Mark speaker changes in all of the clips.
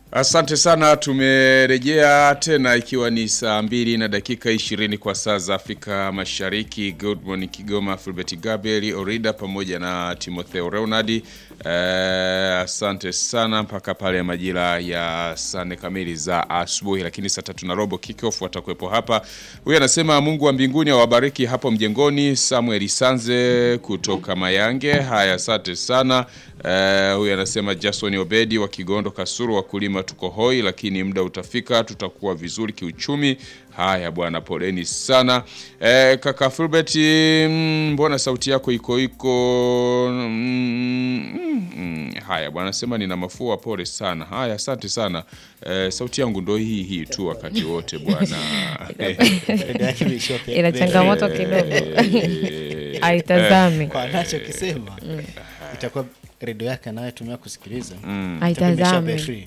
Speaker 1: Asante sana, tumerejea tena ikiwa ni saa mbili na dakika ishirini kwa saa za Afrika Mashariki. Good morning Kigoma, Filbert Gabriel Orida pamoja na Timotheo Leonard. Eh, asante sana mpaka pale majira ya saa nne kamili za asubuhi, lakini saa tatu na robo kickoff watakuwepo hapa. Huyu anasema Mungu wa mbinguni awabariki hapo mjengoni. Samuel Sanze kutoka Mayange. Haya, asante sana. Eh, huyu anasema Jason Obedi wa Kigondo Kasuru, wakulima tuko hoi, lakini muda utafika tutakuwa vizuri kiuchumi. Haya bwana, poleni sana. Eh, kaka Fulbert, mm, mbona sauti yako iko iko mm, mm, mm. Haya bwana, sema nina mafua, pole sana. Haya, asante sana. Eh, sauti yangu ndo hii hii tu wakati wote bwana.
Speaker 2: Redio yake imeishiwa pe-
Speaker 3: ina
Speaker 2: betri.
Speaker 3: changamoto kidogo
Speaker 1: Eh,
Speaker 3: aitazami
Speaker 2: kwa anachokisema itakuwa redio yake anayotumia kusikiliza itakuwa imeishiwa
Speaker 3: aitazami
Speaker 2: betri.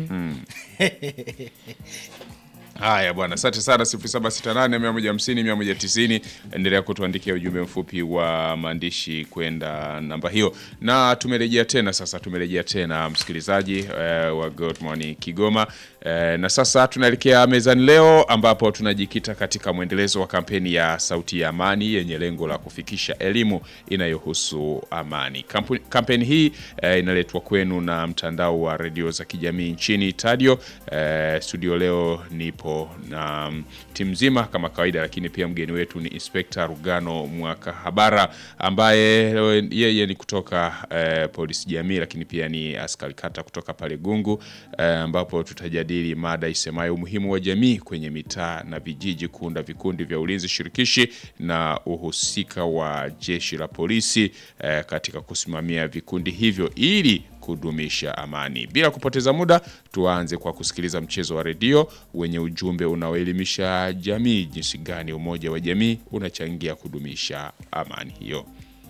Speaker 1: Haya bwana, asante sana 0768 150 190. Endelea kutuandikia ujumbe mfupi wa maandishi kwenda namba hiyo, na tumerejea tena sasa, tumerejea tena msikilizaji eh, wa Good Morning Kigoma eh, na sasa tunaelekea mezani leo, ambapo tunajikita katika mwendelezo wa kampeni ya Sauti ya Amani yenye lengo la kufikisha elimu inayohusu amani. Kampu, kampeni hii eh, inaletwa kwenu na mtandao wa redio za kijamii nchini Tadio. Eh, studio leo nipo na mm, timu nzima kama kawaida, lakini pia mgeni wetu ni Inspekta Rugano Mwakahabara ambaye eh, yeye ni kutoka eh, polisi jamii, lakini pia ni askari kata kutoka pale Gungu eh, ambapo tutajadili mada isemayo umuhimu wa jamii kwenye mitaa na vijiji kuunda vikundi vya ulinzi shirikishi na uhusika wa jeshi la polisi eh, katika kusimamia vikundi hivyo ili kudumisha amani. Bila kupoteza muda, tuanze kwa kusikiliza mchezo wa redio wenye ujumbe unaoelimisha jamii jinsi gani umoja wa jamii unachangia kudumisha amani hiyo.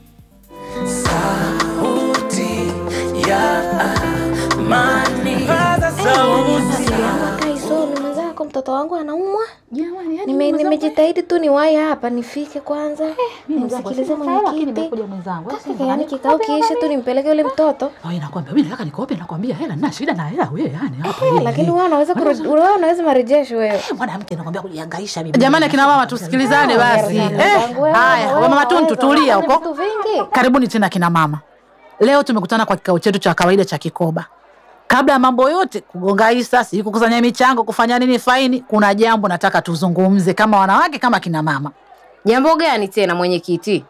Speaker 4: Kaisoni mwenzako, mtoto wangu anaumwa.
Speaker 5: Jamani, yani
Speaker 4: Nime-
Speaker 5: mwenzangu-
Speaker 4: Nimejitahidi tu niwahi hapa nifike kwanza
Speaker 5: mimi mwenzangu,
Speaker 4: nimsikilize
Speaker 5: sina hela, lakini
Speaker 4: mwenyekiti.
Speaker 5: nimekuja mwenzangu. Wewe
Speaker 4: Kaka,
Speaker 5: sema,
Speaker 4: yaani
Speaker 5: nikope
Speaker 4: kikao
Speaker 5: hela
Speaker 4: kiishe tu
Speaker 5: mimi.
Speaker 4: nimpeleke yule mtoto.
Speaker 5: Ai, nakwambia mimi nataka nikope, nakwambia hela nina shida na hela wewe yani hapa.
Speaker 4: Eh,
Speaker 5: wewe.
Speaker 4: lakini wewe unaweza kurudi, wewe unaweza marejesho wewe.
Speaker 5: Eh, mwanamke nakwambia kujihangaisha bibi.
Speaker 6: Jamani akina mama tusikilizane basi.
Speaker 4: Hongera sana
Speaker 6: Eh,
Speaker 4: mwenzangu, wewe
Speaker 6: haya,
Speaker 4: unaweza,
Speaker 6: wamama tuntu
Speaker 4: unaweza,
Speaker 6: tulia
Speaker 4: unafanya
Speaker 6: huko.
Speaker 4: Vitu vingi.
Speaker 6: Karibuni tena kina mama. Leo tumekutana kwa kikao chetu cha kawaida cha kikoba. Kabla ya mambo yote kugonga hisa, si kukusanya michango, kufanya nini faini, kuna jambo nataka tuzungumze kama wanawake kama kina mama.
Speaker 3: jambo gani tena mwenyekiti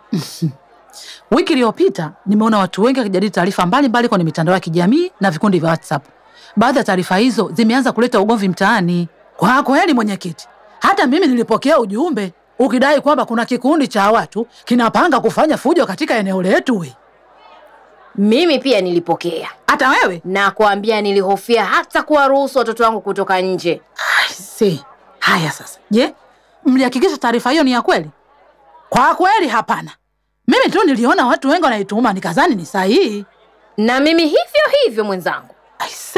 Speaker 6: Wiki iliyopita nimeona watu wengi wakijadili taarifa mbalimbali kwenye mitandao ya kijamii na vikundi vya WhatsApp. Baadhi ya taarifa hizo zimeanza kuleta ugomvi mtaani. Kwa kweli, mwenyekiti, hata mimi nilipokea ujumbe ukidai kwamba kuna kikundi cha watu kinapanga kufanya fujo katika eneo letu. we.
Speaker 3: mimi pia nilipokea
Speaker 6: Hata wewe
Speaker 3: na kuambia nilihofia hata kuwaruhusu watoto wangu kutoka nje
Speaker 6: si haya. Sasa je, mlihakikisha taarifa hiyo ni ya kweli? Kwa kweli, hapana. Mimi tu niliona watu wengi wanaituma, nikazani ni sahihi.
Speaker 3: na mimi hivyo hivyo mwenzangu
Speaker 6: Aise,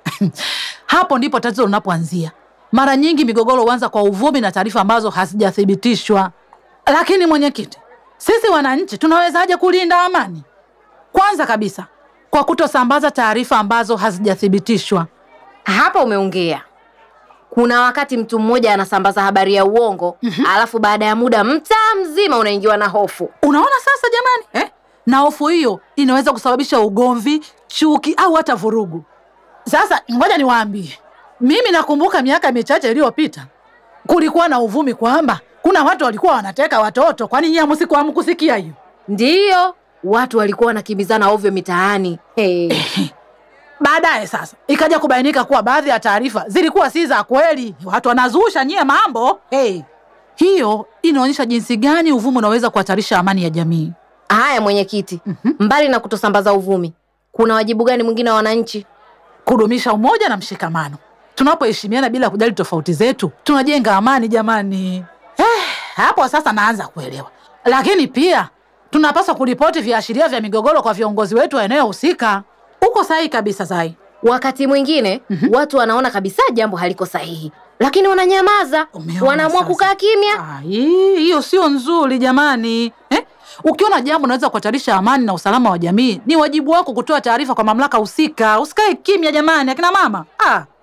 Speaker 6: hapo ndipo tatizo linapoanzia. Mara nyingi migogoro huanza kwa uvumi na taarifa ambazo hazijathibitishwa. Lakini mwenyekiti, sisi wananchi tunawezaje kulinda amani? Kwanza kabisa kwa kutosambaza taarifa ambazo hazijathibitishwa.
Speaker 3: hapa umeongea kuna wakati mtu mmoja anasambaza habari ya uongo alafu baada ya muda mtaa mzima unaingiwa na hofu
Speaker 6: Unaona sasa jamani eh? Na hofu hiyo inaweza kusababisha ugomvi, chuki au hata vurugu. Sasa ngoja niwaambie, mimi nakumbuka miaka michache iliyopita kulikuwa na uvumi kwamba kuna watu walikuwa wanateka watoto. Kwani nyie hamsiku hamkusikia hiyo?
Speaker 3: ndiyo watu walikuwa wanakimbizana ovyo mitaani hey.
Speaker 6: Baadaye sasa ikaja kubainika kuwa baadhi ya taarifa zilikuwa si za kweli, watu wanazusha nyie mambo hey. Hiyo inaonyesha jinsi gani uvumi unaweza kuhatarisha amani ya jamii.
Speaker 3: haya mwenyekiti mbali na kutosambaza uvumi kuna wajibu gani mwingine wa wananchi
Speaker 6: kudumisha umoja na mshikamano. Tunapoheshimiana bila kujali tofauti zetu, tunajenga amani jamani. Eh, hapo sasa naanza kuelewa. Lakini pia tunapaswa kuripoti viashiria vya migogoro kwa viongozi wetu wa eneo husika. Uko sahihi kabisa Zai.
Speaker 3: wakati mwingine watu wanaona kabisa jambo haliko sahihi lakini wananyamaza
Speaker 6: Umeona
Speaker 3: wanaamua
Speaker 6: sasa?
Speaker 3: kukaa kimya
Speaker 6: Ah, hii- hiyo sio nzuri jamani eh? Ukiona jambo unaweza kuhatarisha amani na usalama wa jamii, ni wajibu wako kutoa taarifa kwa mamlaka husika. Usikae kimya jamani, akina mama. Ah,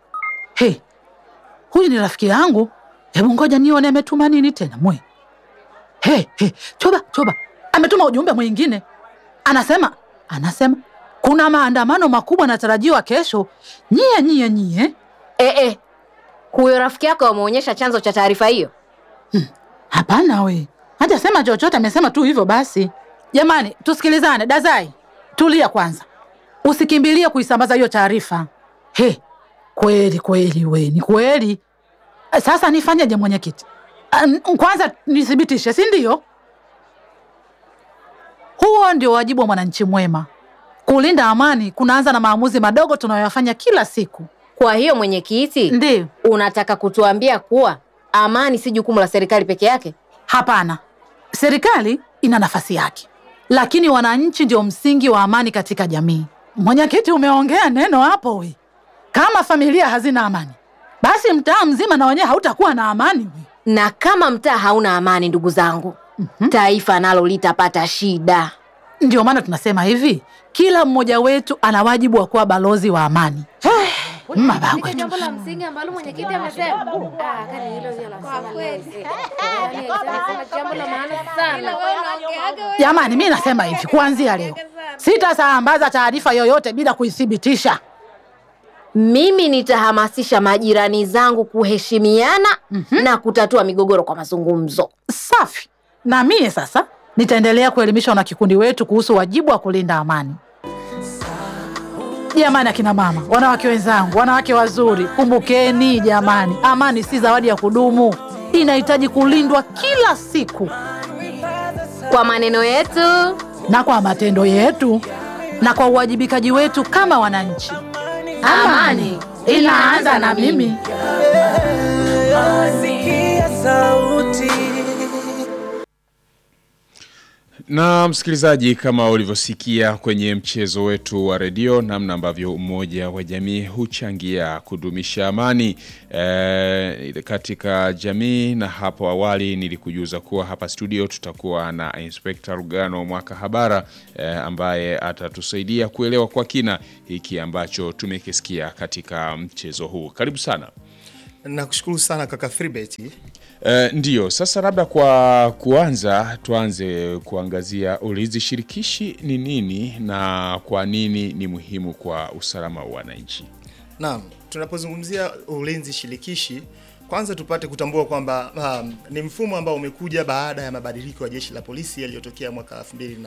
Speaker 6: He, huyu ni rafiki yangu. Hebu ngoja nione ametuma nini tena mwe. He, he, choba choba, ametuma ujumbe mwingine, anasema anasema kuna maandamano makubwa yanatarajiwa kesho. Nyie nyie nyie,
Speaker 3: Eh, eh. Huyo rafiki yako ameonyesha chanzo cha taarifa hiyo?
Speaker 6: hapana we, hajasema chochote, amesema tu hivyo basi. Jamani, tusikilizane. Dazai, tulia kwanza, usikimbilie kuisambaza hiyo taarifa. He, kweli kweli, we ni kweli. Sasa nifanyeje mwenyekiti? Ah, n- Kwanza nithibitishe, si ndio? Huo ndio wajibu wa mwananchi mwema. Kulinda amani kunaanza na maamuzi madogo tunayoyafanya kila siku.
Speaker 3: Kwa hiyo mwenyekiti,
Speaker 6: Ndio.
Speaker 3: unataka kutuambia kuwa amani si jukumu la serikali peke yake?
Speaker 6: Hapana, serikali ina nafasi yake, lakini wananchi ndio msingi wa amani katika jamii. Mwenyekiti, umeongea neno hapo we. Kama familia hazina amani, basi mtaa mzima na wenyewe hautakuwa na amani we.
Speaker 3: Na kama mtaa hauna amani, ndugu zangu, taifa nalo litapata shida.
Speaker 6: Ndio maana tunasema hivi, kila mmoja wetu ana wajibu wa kuwa balozi wa amani. Mabakwe tu.
Speaker 4: jambo la msingi ambalo mwenyekiti amesema. Ah, kani hilo ndio la kusema leo. Yaani alisema jambo la maana sana.
Speaker 6: Jamani, mi nasema hivi, kuanzia leo sitasambaza taarifa yoyote bila kuithibitisha.
Speaker 3: Mimi nitahamasisha majirani zangu kuheshimiana na kutatua migogoro kwa mazungumzo.
Speaker 6: Safi. Na mie sasa nitaendelea kuelimisha wanakikundi wetu kuhusu wajibu wa kulinda amani. Jamani, akina mama, wanawake wenzangu, wanawake wazuri, kumbukeni jamani, amani si zawadi ya kudumu, inahitaji kulindwa kila siku,
Speaker 3: Kwa maneno yetu,
Speaker 6: na kwa matendo yetu na kwa uwajibikaji wetu kama wananchi. Amani inaanza na mimi.
Speaker 7: Sikia sauti
Speaker 1: Na msikilizaji, kama ulivyosikia kwenye mchezo wetu wa redio, namna ambavyo umoja wa jamii huchangia kudumisha amani e, katika jamii. Na hapo awali nilikujuza kuwa hapa studio tutakuwa na Inspekta Rugano Mwaka Habara e, ambaye atatusaidia kuelewa kwa kina hiki ambacho tumekisikia katika mchezo huu. Karibu sana.
Speaker 2: Nakushukuru sana kaka Freebet.
Speaker 1: Uh, ndiyo, sasa labda kwa kuanza tuanze kuangazia ulinzi shirikishi ni nini na kwa nini ni muhimu kwa usalama wa wananchi.
Speaker 2: Naam, tunapozungumzia ulinzi shirikishi, kwanza tupate kutambua kwamba um, ni mfumo ambao umekuja baada ya mabadiliko ya jeshi la polisi yaliyotokea mwaka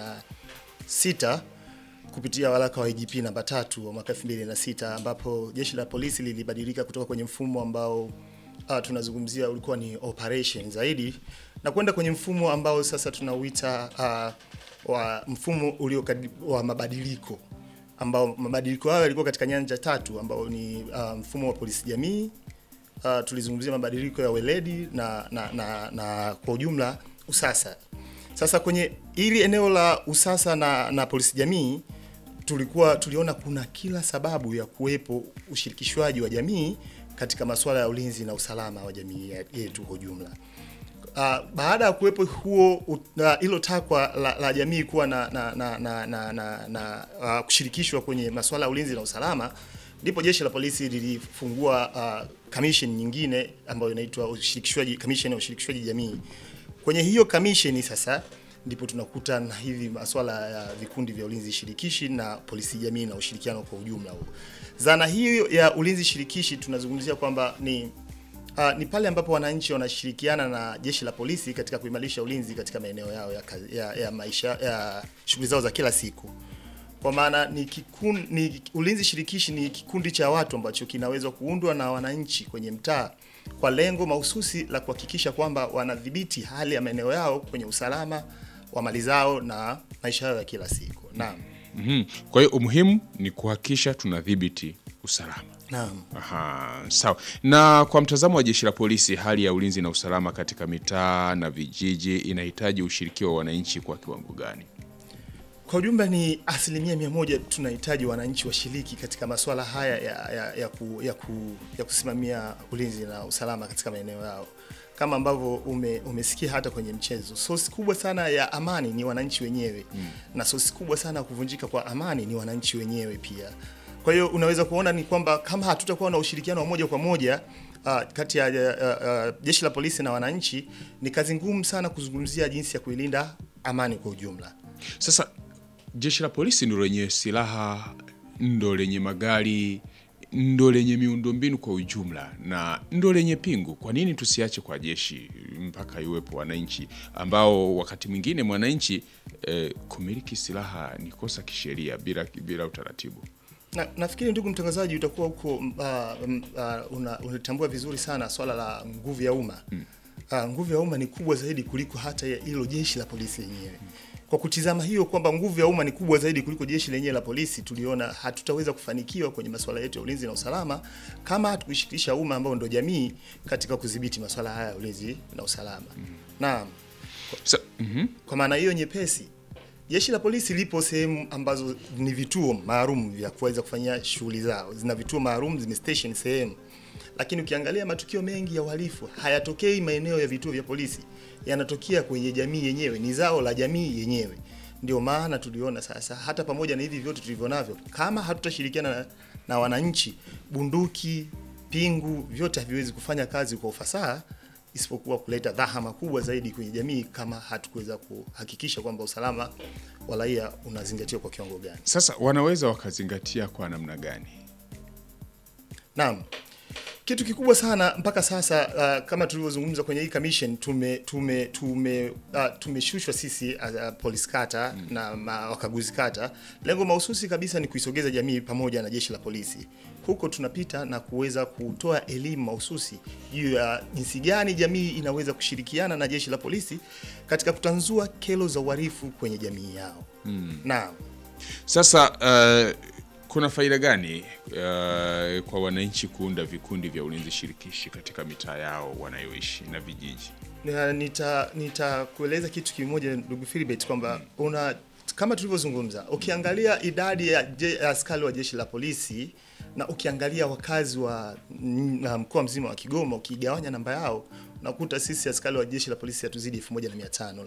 Speaker 2: 2006 kupitia waraka wa IGP namba tatu wa mwaka 2006 ambapo jeshi la polisi lilibadilika kutoka kwenye mfumo ambao uh, tunazungumzia ulikuwa ni operation zaidi na kwenda kwenye mfumo ambao sasa tunauita uh, wa mfumo ulio wa mabadiliko ambao mabadiliko hayo yalikuwa katika nyanja tatu ambao ni uh, mfumo wa polisi jamii uh, tulizungumzia mabadiliko ya weledi na, na, na, na kwa ujumla usasa. Sasa kwenye ili eneo la usasa na, na polisi jamii tulikuwa tuliona kuna kila sababu ya kuwepo ushirikishwaji wa jamii katika masuala ya ulinzi na usalama wa jamii yetu kwa ujumla. Uh, baada ya kuwepo huo hilo uh, takwa la, la jamii kuwa na, na, na, na, na, na, na uh, kushirikishwa kwenye masuala ya ulinzi na usalama, ndipo jeshi la polisi lilifungua uh, commission nyingine ambayo inaitwa ushirikishwaji, commission ya ushirikishwaji jamii. Kwenye hiyo commission sasa ndipo tunakuta na hivi masuala ya vikundi vya ulinzi shirikishi na polisi jamii na ushirikiano kwa ujumla huo. Zana hiyo ya ulinzi shirikishi tunazungumzia kwamba ni Uh, ni pale ambapo wananchi wanashirikiana na jeshi la polisi katika kuimarisha ulinzi katika maeneo yao ya, ya, ya maisha ya shughuli zao za kila siku. Kwa maana ni, kikun, ni ulinzi shirikishi ni kikundi cha watu ambacho kinaweza kuundwa na wananchi kwenye mtaa kwa lengo mahususi la kuhakikisha kwamba wanadhibiti hali ya maeneo yao kwenye usalama wa mali zao na maisha yao ya kila siku. Naam.
Speaker 1: Mm -hmm. Kwa hiyo umuhimu ni kuhakikisha tunadhibiti usalama.
Speaker 2: Naam.
Speaker 1: Aha, sawa. Na kwa mtazamo wa jeshi la polisi, hali ya ulinzi na usalama katika mitaa na vijiji inahitaji ushiriki wa wananchi kwa kiwango gani?
Speaker 2: Kwa ujumla ni asilimia mia moja tunahitaji wananchi washiriki katika masuala haya ya, ya, ya, ku, ya, ku, ya kusimamia ulinzi na usalama katika maeneo yao kama ambavyo ume, umesikia hata kwenye mchezo. Sosi kubwa sana ya amani ni wananchi wenyewe mm. na sosi kubwa sana ya kuvunjika kwa amani ni wananchi wenyewe pia Kwa hiyo unaweza kuona ni kwamba kama hatutakuwa na ushirikiano wa moja kwa moja uh, kati ya uh, uh, jeshi la polisi na wananchi, ni kazi ngumu sana kuzungumzia jinsi ya kuilinda amani kwa ujumla.
Speaker 1: Sasa jeshi la polisi ndo lenye silaha, ndo lenye magari, ndo lenye miundombinu kwa ujumla na ndo lenye pingu. Kwa nini tusiache kwa jeshi mpaka iwepo wananchi ambao wakati mwingine mwananchi eh, kumiliki silaha ni kosa kisheria bila, bila utaratibu.
Speaker 2: Na, nafikiri ndugu mtangazaji utakuwa huko uh, um, uh, una, unatambua vizuri sana swala la nguvu ya umma mm. Uh, nguvu ya umma ni kubwa zaidi kuliko hata ya hilo jeshi la polisi lenyewe mm. Kwa kutizama hiyo kwamba nguvu ya umma ni kubwa zaidi kuliko jeshi lenyewe la polisi, tuliona hatutaweza kufanikiwa kwenye masuala yetu ya ulinzi na usalama kama hatukushirikisha umma ambao ndio jamii katika kudhibiti masuala haya ya ulinzi na usalama mm. Naam.
Speaker 1: Sa, mhm.
Speaker 2: Kwa maana hiyo nyepesi, jeshi la polisi lipo sehemu ambazo ni vituo maalum vya kuweza kufanyia shughuli zao, zina vituo maalum, zime station sehemu. Lakini ukiangalia matukio mengi ya uhalifu hayatokei maeneo ya vituo vya polisi, yanatokea kwenye jamii yenyewe, ni zao la jamii yenyewe. Ndio maana tuliona sasa, hata pamoja na hivi vyote tulivyo navyo, kama hatutashirikiana na, na wananchi, bunduki, pingu, vyote haviwezi kufanya kazi kwa ufasaha isipokuwa kuleta dhahama kubwa zaidi kwenye jamii kama hatukuweza kuhakikisha kwamba usalama wa raia unazingatiwa kwa kiwango gani.
Speaker 1: Sasa wanaweza wakazingatia kwa namna gani?
Speaker 2: Naam. Kitu kikubwa sana mpaka sasa uh, kama tulivyozungumza kwenye hii commission tume tume tume uh, tumeshushwa sisi uh, polisi kata mm. na ma, wakaguzi kata. Lengo mahususi kabisa ni kuisogeza jamii pamoja na jeshi la polisi. Huko tunapita na kuweza kutoa elimu mahususi juu ya jinsi gani jamii inaweza kushirikiana na jeshi la polisi katika kutanzua kero za uhalifu kwenye jamii yao. Mm. Naam.
Speaker 1: Sasa uh, kuna faida gani uh, kwa wananchi kuunda vikundi vya ulinzi shirikishi katika mitaa yao wanayoishi na vijiji?
Speaker 2: Na nita nitakueleza kitu kimoja ndugu Philbert kwamba una kama tulivyozungumza, ukiangalia idadi ya je- ya askari wa jeshi la polisi na ukiangalia wakazi wa mm, na mkoa mzima wa Kigoma ukigawanya namba yao unakuta sisi askari wa jeshi la polisi hatuzidi 1500 labda